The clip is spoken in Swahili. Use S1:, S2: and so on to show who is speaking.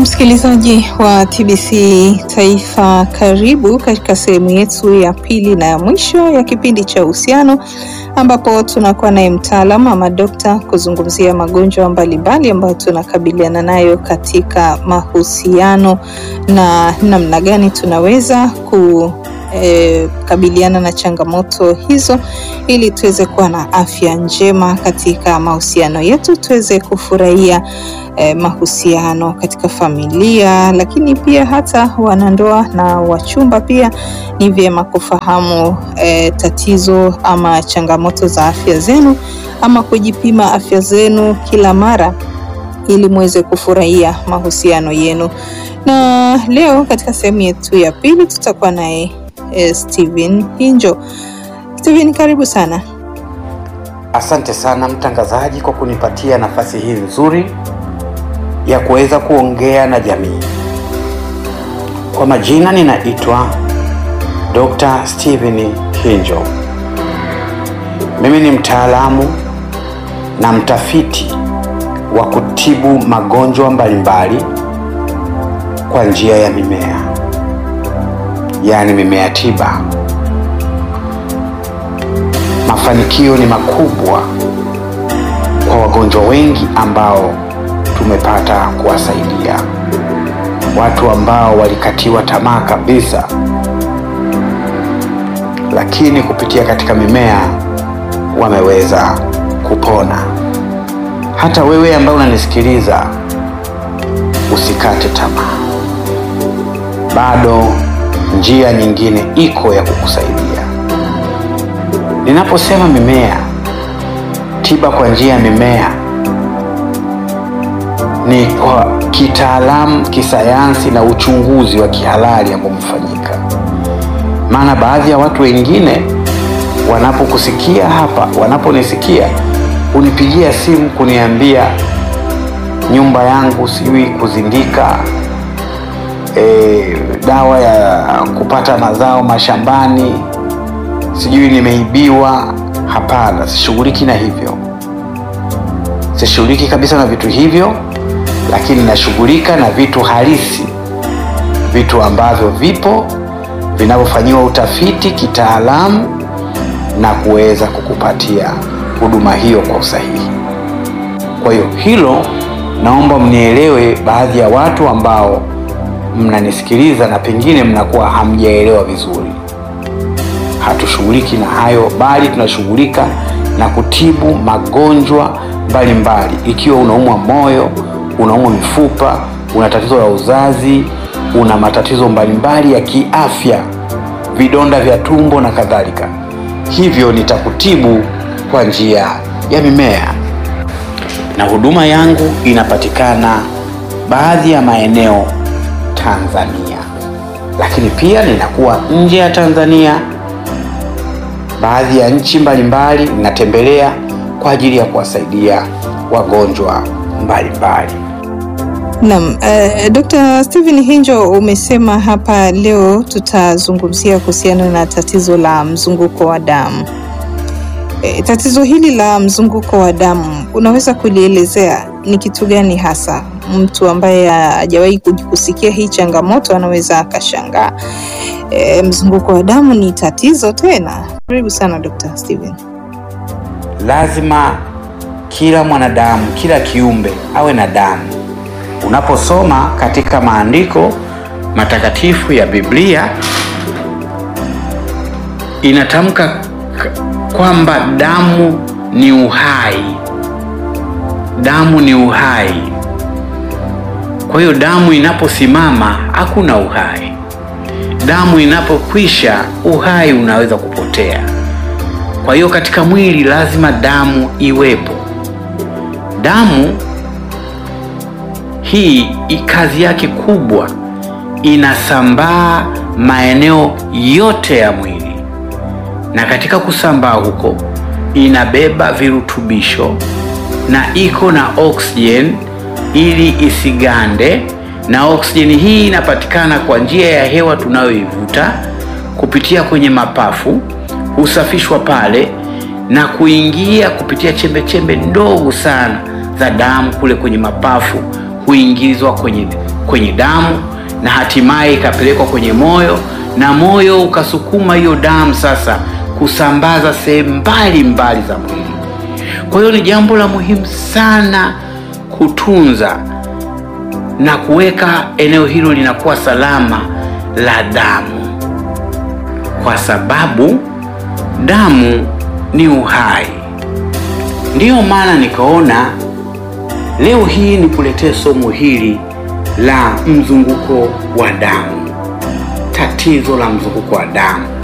S1: Msikilizaji wa TBC Taifa, karibu katika sehemu yetu ya pili na ya mwisho ya kipindi cha uhusiano, ambapo tunakuwa naye mtaalamu ama dokta kuzungumzia magonjwa mbalimbali ambayo tunakabiliana nayo katika mahusiano na namna gani tunaweza ku E, kabiliana na changamoto hizo ili tuweze kuwa na afya njema katika mahusiano yetu, tuweze kufurahia e, mahusiano katika familia, lakini pia hata wanandoa na wachumba pia ni vyema kufahamu e, tatizo ama changamoto za afya zenu ama kujipima afya zenu kila mara ili muweze kufurahia mahusiano yenu. Na leo katika sehemu yetu ya pili tutakuwa naye eh, Steven Hinjo. Steven, karibu sana.
S2: Asante sana mtangazaji kwa kunipatia nafasi hii nzuri ya kuweza kuongea na jamii. Kwa majina ninaitwa Dr. Steven Hinjo. Mimi ni mtaalamu na mtafiti wa kutibu magonjwa mbalimbali kwa njia ya mimea, yaani mimea tiba. Mafanikio ni makubwa kwa wagonjwa wengi ambao tumepata kuwasaidia, watu ambao walikatiwa tamaa kabisa, lakini kupitia katika mimea wameweza kupona. Hata wewe ambaye unanisikiliza usikate tamaa, bado njia nyingine iko ya kukusaidia. Ninaposema mimea tiba kwa njia ya mimea, ni kwa kitaalamu, kisayansi na uchunguzi wa kihalali ambao umefanyika. Maana baadhi ya watu wengine wanapokusikia hapa, wanaponisikia unipigia simu kuniambia nyumba yangu sijui kuzindika, e, dawa ya kupata mazao mashambani, sijui nimeibiwa. Hapana, sishughuliki na hivyo, sishughuliki kabisa na vitu hivyo, lakini nashughulika na vitu halisi, vitu ambavyo vipo vinavyofanyiwa utafiti kitaalamu na kuweza kukupatia huduma hiyo kwa usahihi. Kwa hiyo hilo naomba mnielewe, baadhi ya watu ambao mnanisikiliza na pengine mnakuwa hamjaelewa vizuri. Hatushughuliki na hayo, bali tunashughulika na kutibu magonjwa mbalimbali. Ikiwa unaumwa moyo, unaumwa mifupa, una tatizo la uzazi, una matatizo mbalimbali ya kiafya, vidonda vya tumbo na kadhalika, hivyo nitakutibu kwa njia ya mimea na huduma yangu inapatikana baadhi ya maeneo Tanzania, lakini pia ninakuwa nje ya Tanzania, baadhi ya nchi mbalimbali ninatembelea kwa ajili ya kuwasaidia wagonjwa mbalimbali.
S1: Naam, uh, Dr. Steven Hinjo, umesema hapa leo tutazungumzia kuhusiana na tatizo la mzunguko wa damu. E, tatizo hili la mzunguko wa damu unaweza kulielezea ni kitu gani hasa? Mtu ambaye hajawahi kusikia hii changamoto anaweza akashangaa, e, mzunguko wa damu ni tatizo tena? Karibu sana Dr. Steven.
S2: Lazima kila mwanadamu, kila kiumbe awe na damu. Unaposoma katika maandiko matakatifu ya Biblia inatamka kwamba damu ni uhai, damu ni uhai. Kwa hiyo damu inaposimama hakuna uhai, damu inapokwisha uhai unaweza kupotea. Kwa hiyo katika mwili lazima damu iwepo. Damu hii kazi yake kubwa, inasambaa maeneo yote ya mwili na katika kusambaa huko inabeba virutubisho na iko na oksijeni ili isigande, na oksijeni hii inapatikana kwa njia ya hewa tunayoivuta kupitia kwenye mapafu, husafishwa pale na kuingia kupitia chembe chembe ndogo sana za damu kule kwenye mapafu, huingizwa kwenye, kwenye damu na hatimaye ikapelekwa kwenye moyo na moyo ukasukuma hiyo damu sasa kusambaza sehemu mbalimbali za mwili. Kwa hiyo ni jambo la muhimu sana kutunza na kuweka eneo hilo linakuwa salama la damu, kwa sababu damu ni uhai. Ndiyo maana nikaona leo hii nikuletee somo hili la mzunguko wa damu, tatizo la mzunguko wa damu.